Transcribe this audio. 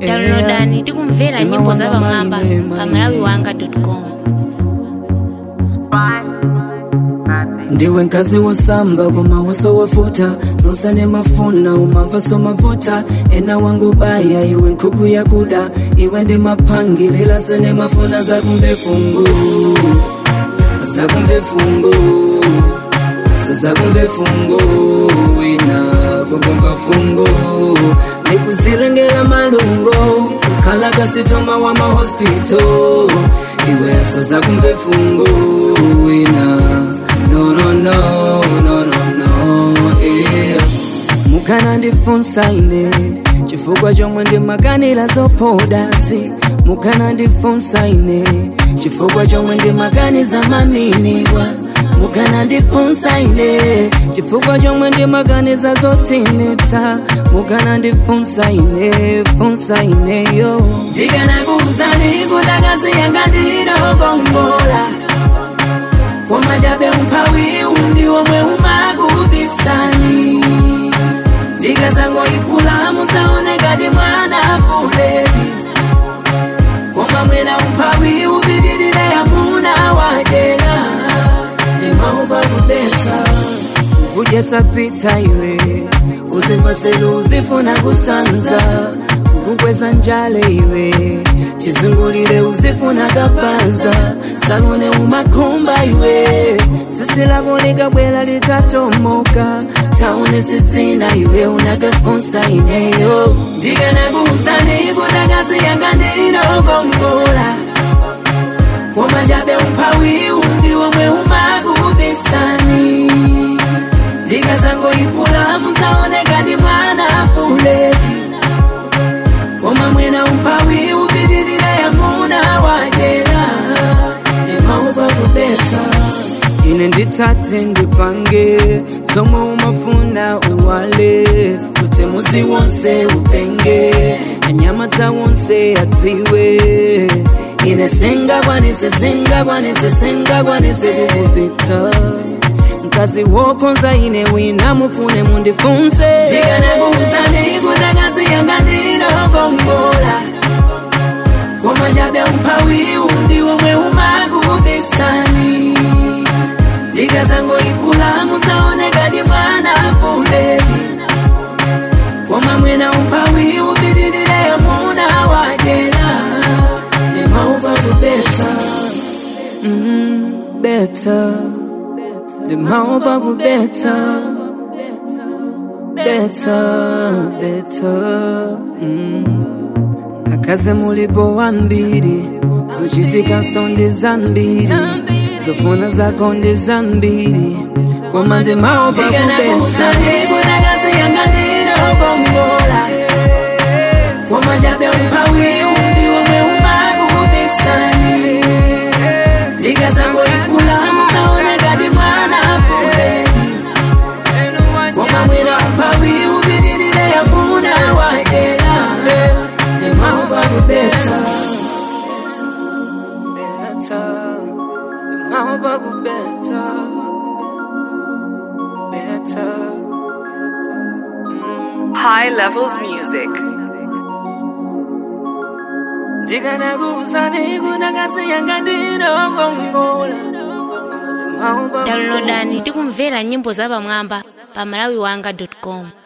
downloadani tikumvera Mtima nyimbo za wanga pamwamba maine, pa maine. malawi wanga com ndiwe nkazi wosamba koma wosowafuta zonse nemafuna umamva somavuta ena wangu baya iwe nkhuku yakuda iwe ndi maphangilila senemafuna zakumve fungu zakumve fungu sezakumve fungu wina kukumva fungu ndikuzilengela malungo kukhala kasitoma wa mahospital iwe asazakumve fungu wina no no no no no no yeah. mukana ndifunsa ine chifukwa chomwe ndimakanira zopodasi mukana ndifunsa ine chifukwa chomwe ndimakaniza maminiwa mukana ndifunsa ine chifukwa chomwe ndimakaniza zotinetsa mukana ndifunsa ine funsa ineyo ndikanakuuzani kudakazi yanga ndinokongola komachabe umphawi undi omwe umakubisani ndikazangoyiphula musaonekati mwana buleti koma mwina umphawi upitirire yamuna wadera ndimaupa kudetsa kudyesa pizza iwe uzipaselu uzifuna kusanza kukweza njale iwe chizungulire uzifuna kapanza salone umakhumba iwe sisi lako likabwela litatomoka taone sidzina iwe unakafunsa ineyo ndikanakuuzani kudakazi yanga ndinokongola koma chabe umphawi undi omwe umakubisani ndikazangoyiphula musaonekati mwana buleti koma mwina umphawi upitirire yamuna wajera ndimaupa kubetsa ine nditsatse ndipange zomwe umafuna uwale kuti muzi wonse upenge anyama dza wonse adziwe ine singakwanise singakwanise singakwanise kukupitsa mkazi wokonza ine wina mufune mundifunse zikanakuuzani kudakazi yanga ndinokongola koma chabe umphawi undi omwe umakubisani ndikazangoyiphula musaonekati mwana buleti koma mwina umphawi upitirire yamuna wajera ndimaupa kubetsa mm, betsa ndimaupa kubetsa betsa betsa mm. akaze mulipo wambiri zochitika sonde zambiri zofuna zako ndi zambiri koma ndimaopa kubetsa koma chabe umphawi undi omwe umakubisani ndikazangoyiphula musaonekati mwana buleti koma mwina umphawi upitirire yamuna wajera ndimaupa kubetsa betsa ndimaupa kubetsa betsa High Levels Music. ndikanakuuzani kudakazi yanga ndinokongola downloadani tikumvera nyimbo za pamwamba pa malawi wanga com